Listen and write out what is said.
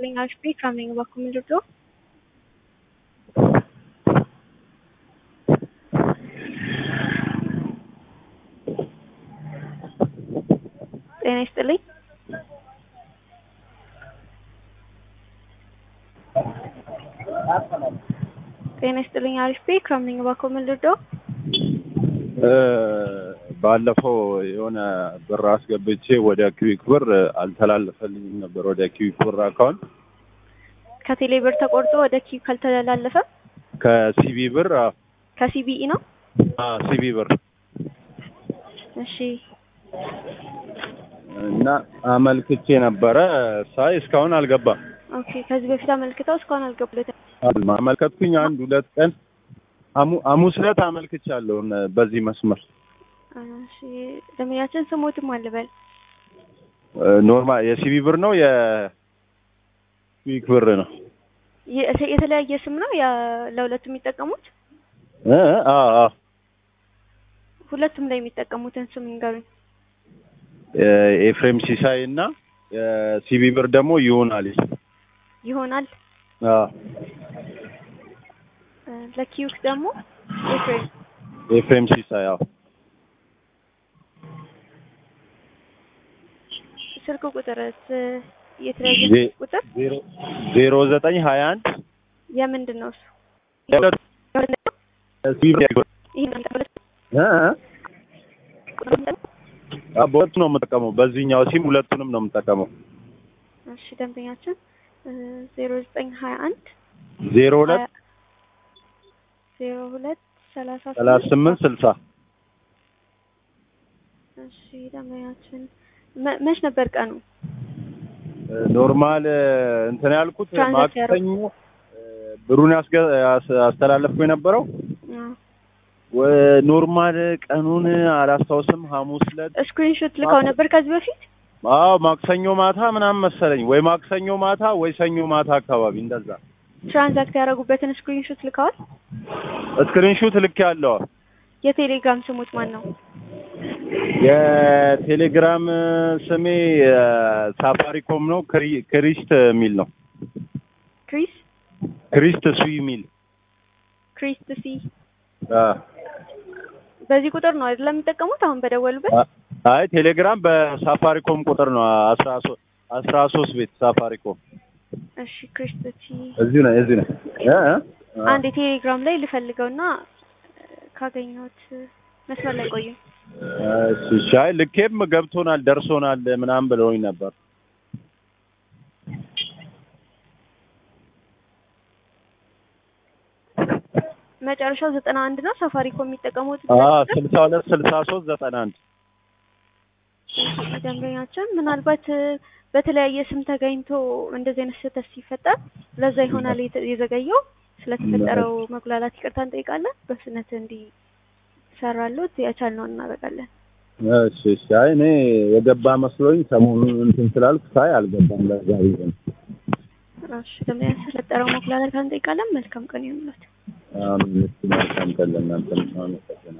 ይስጥልኝ አሽፒ ከምን በኩል ምንድን ነው? ጤና ይስጥልኝ። ጤና ይስጥልኝ አሽፒ ከምን በኩል ምንድን ነው? ባለፈው የሆነ ብር አስገብቼ ወደ ኪዊክ ብር አልተላለፈልኝም ነበር። ወደ ኪዊክ ብር አካውንት ከቴሌ ብር ተቆርጦ ወደ ኪው ካልተላለፈ ከሲቢ ብር ከሲቢኢ ነው። ሲቢ ብር እሺ እና አመልክቼ ነበረ ሳይ እስካሁን አልገባም። ኦኬ። ከዚህ በፊት አመልክተው እስካሁን አልገቡለትም። አመልከትኩኝ አንድ ሁለት ቀን ሐሙ- ሐሙስ ዕለት አመልክቻለሁ በዚህ መስመር እሺ ደንበኛችን ስሞትም አልበል ኖርማል የሲቢ ብር ነው የኩዊክ ብር ነው። የ- የተለያየ ስም ነው ያ ለሁለቱም የሚጠቀሙት እ አ አ ሁለቱም ላይ የሚጠቀሙትን ስም ንገሩኝ። ኤፍሬም ሲሳይ እና የሲቢ ብር ደግሞ ይሆናል። ይሆናል አ እ ለኪዩክ ደግሞ ኤፍሬም ኤፍሬም ሲሳይ አዎ ስልክ ቁጥርስ የተለያየ ዜ- ስልክ ቁጥር ዜሮ ዜሮ ዘጠኝ ሀያ አንድ የምንድን ነው እሱ? ሲቢ ብር ይሄ ነው ሁለት እ እ ቁጥር ነው። አ በሁለቱ ነው የምጠቀመው። በዚህኛው ሲም ሁለቱንም ነው የምጠቀመው። እሺ ደንበኛችን ዜሮ ዘጠኝ ሀያ አንድ ዜሮ ሁለት ዜሮ ሁለት ሰላሳ ሰላሳ ስምንት ስልሳ እሺ ደንበኛችን መ- መች ነበር ቀኑ? ኖርማል እንትን ያልኩት ትራንዛክት ማክሰኞ እ ብሩን ያስገ- ያስ- አስተላለፍኩ የነበረው አዎ። ወ- ኖርማል ቀኑን አላስታውስም። ሐሙስ ዕለት ስክሪንሾት ልከው ነበር ከዚህ በፊት አዎ ማክሰኞ ማታ ምናምን መሰለኝ ወይ ማክሰኞ ማታ ወይ ሰኞ ማታ አካባቢ እንደዛ ትራንዛክት ያደረጉበትን ስክሪንሾት ልከዋል። ስክሪንሹት ልክ ያለው የቴሌግራም ስሙት ማን ነው? የቴሌግራም ስሜ ሳፋሪኮም ነው። ክሪ- ክሪስት የሚል ነው። ክሪስ ክሪስት ሱ የሚል ክሪስት ሲ አ በዚህ ቁጥር ነው አይደለም የሚጠቀሙት አሁን በደወሉበት? አይ ቴሌግራም በሳፋሪኮም ቁጥር ነው አስራ ሶስት አስራ ሶስት ቤት ሳፋሪኮም እሺ ክሪስት ሲ እዚሁ ነው እዚሁ ነው እ እ አንድ የቴሌግራም ላይ ልፈልገውና ካገኘሁት መስመር ላይ ቆዩ። እሺ እሺ። አይ ልኬም ገብቶናል ደርሶናል ምናምን ብለውኝ ነበር። መጨረሻው ዘጠና አንድ ነው ሳፋሪኮም የሚጠቀሙት አ ቁጥር? ስልሳ ሁለት ስልሳ ሶስት ዘጠና አንድ ደንበኛችን ምናልባት እ፣ በተለያየ ስም ተገኝቶ እንደዚህ አይነት ስህተት ሲፈጠር ለዛ ይሆናል የተ- የዘገየው። ስለተፈጠረው መጉላላት ይቅርታ እንጠይቃለን። በፍጥነት እንዲሰራሉት የቻልነውን እናደርጋለን። እሺ እሺ። አይ እኔ የገባ መስሎኝ ሰሞኑን እንትን ስላልኩ ሳይ አልገባም። ለዛ ብዬ ነው። እሺ ደንበኛ ስለተፈጠረው መጉላላት እንጠይቃለን። መልካም ቀን ይሁንላችሁ። አሁን መልካም ቀን ለእናንተ ነው።